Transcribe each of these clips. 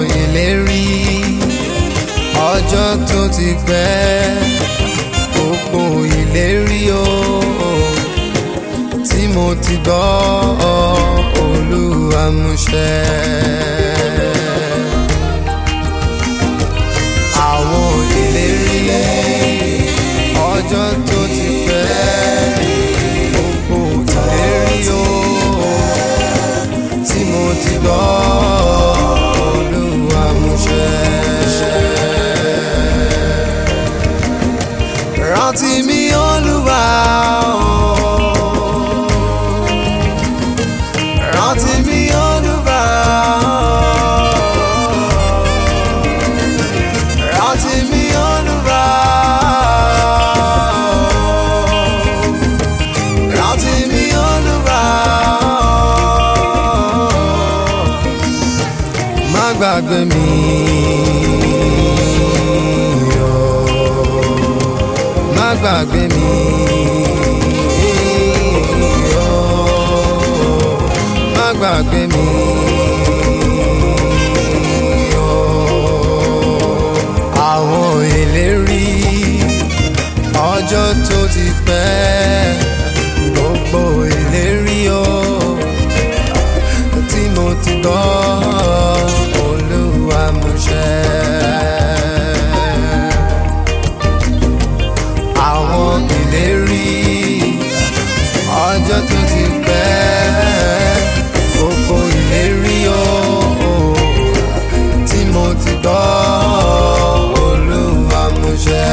ìlérí ọjọ́ tó ti pẹ́ gbogbo ìlérí o tí mo ti gbọ́ Olúwa mú ṣẹ. àwọn ìlérí ọjọ́ tó ti pẹ́ gbogbo ìlérí o tí mo ti gbọ́ Olúwa mú ṣẹ. rántí mi Olúwa o rántí mi Olúwa rántí mi Olúwa rántí mi Olúwa má gbàgbé mi o má gbàgbé mi o má gbàgbé mi o àwọn ìlérí ọjọ́ tó ti pẹ́ gbogbo ìlérí o tí mo ti gbọ́ Olúwa mú ṣẹ. àwọn ìlérí ọjọ́ tó ti pẹ́ gbogbo ìlérí o tí mo ti gbọ́ Olúwa mú ṣẹ.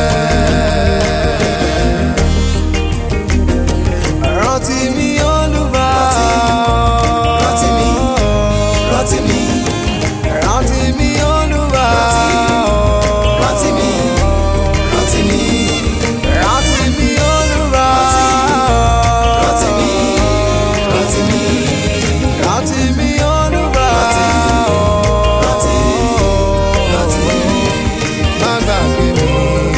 rántí mi Olúwa rántí mi, rántí mi, rántí mi Olúwa rántí mi, rántí mi, rántí mi Olúwa rántí mi, rántí mi, rántí mi Olúwa rántí, rántí mi. má gbàgbé mi.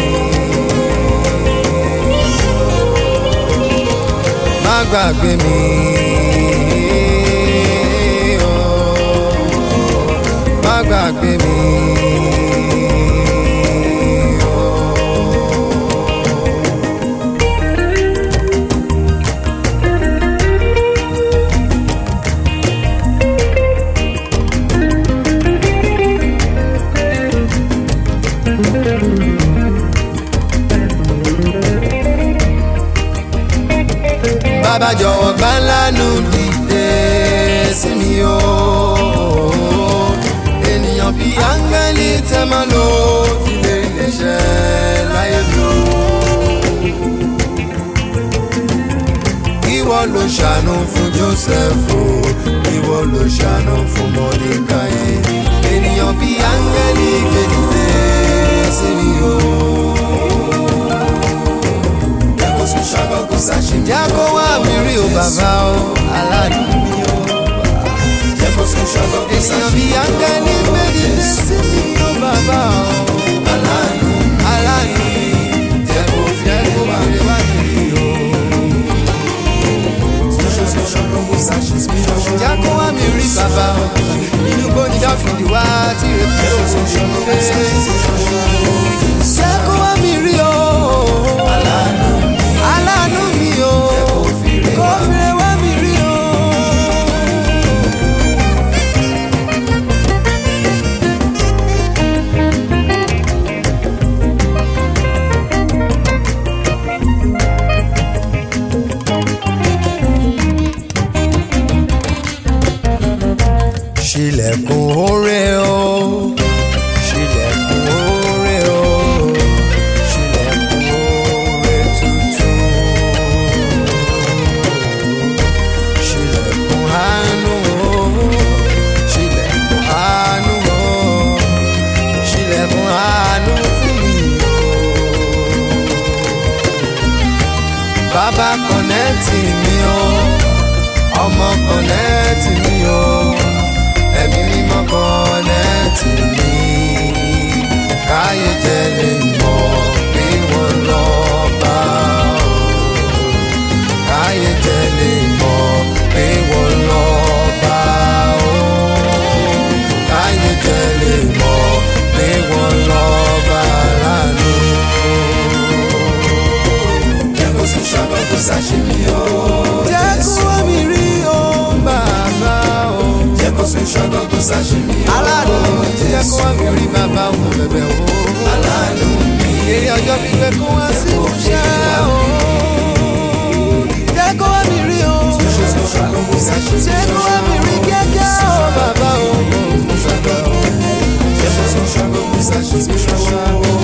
má gbàgbé mi. oh, má gbàgbé mi. bàbá jọ̀wọ́ gbà lánú dìde sí mi o. ènìyàn bíi áńgẹ́lì tẹ́ máa lò ilé iléeṣẹ́ láyé lò. ìwọ ló ṣàánú fún Jósẹ́fù ìwọ ló ṣàánú fún Mọ́dékáì. ènìyàn bíi áńgẹ́lì gbé dìde sí mi o. Ẹ̀kọ́sùn ṣàgọ́kù sàṣìmí. jẹ́ kó wá mi rí o bàbá o aládùn mi o. Ẹ̀kọ́sùn ṣàgọ́kù ènìyàn sàṣìmí. bíi áńgẹ́lì méjì sí mi ó bàbá o. Aláàánú aláàánú jẹ́ kó fi jẹ́ kó wá. fèrè wá kiri o. Ẹ̀kọ́sùn ṣàgọ́kù sàṣìmí. jẹ́ kó wá mi rí bàbá o. inú gbóni dáfídì wá tí rè fi ó sùn ṣe. jẹ́ kó wá mi rí o. aláàánú mi o. kó fèrè wá mi rí o. ṣílẹ̀kùn oore o ṣílẹ̀kùn oore o ṣílẹ̀kùn oore tuntun ṣílẹ̀kùn àánú o ṣílẹ̀kùn àánú o ṣílẹ̀kùn àánú fún mi o. Bàbá kọ̀nẹ́tì mi o ọmọ kọ̀nẹ́tì mi o ẹ̀mí mímọ́ kọ̀nẹ́tì mi káyé jẹ́ lè mọ̀ bí wọ́n lọ bá o káyé jẹ́ lè mọ̀ bí wọ́n lọ bá o káyé jẹ́ lè Musa, she's been